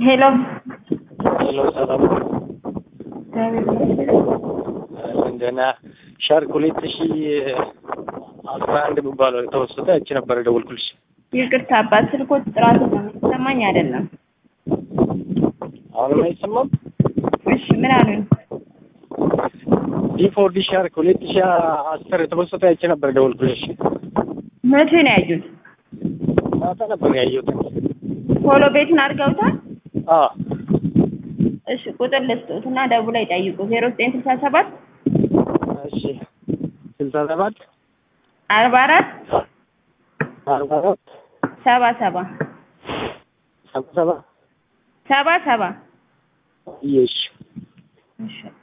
ሄሎ ሄሎ ሰላም እንደና ሻርክ ሁለት ሺ አስራ አንድ የሚባለው የተወሰደ እቺ ነበር ደወልኩልሽ። ይቅርታ አባት ስልኮት ጥራቱ ነው የሚሰማኝ አይደለም። አሁንም አይሰማም። እሺ ምን አሉኝ? ዲፎርዲ ሻርክ ሁለት ሺ አስር የተወሰደ እቺ ነበር ደወልኩልሽ። መቼ ነው ያዩት? ማታ ነበር ያየሁት። ፎሎ ቤቱን አድርገውታል? አዎ እሺ ቁጥር ልስጡት እና ደውለው ይጠይቁ። ዜሮ ዘጠኝ ስልሳ ሰባት እሺ ስልሳ ሰባት አርባ አራት አርባ አራት ሰባ ሰባ ሰባ ሰባ ሰባ ሰባ እሺ እሺ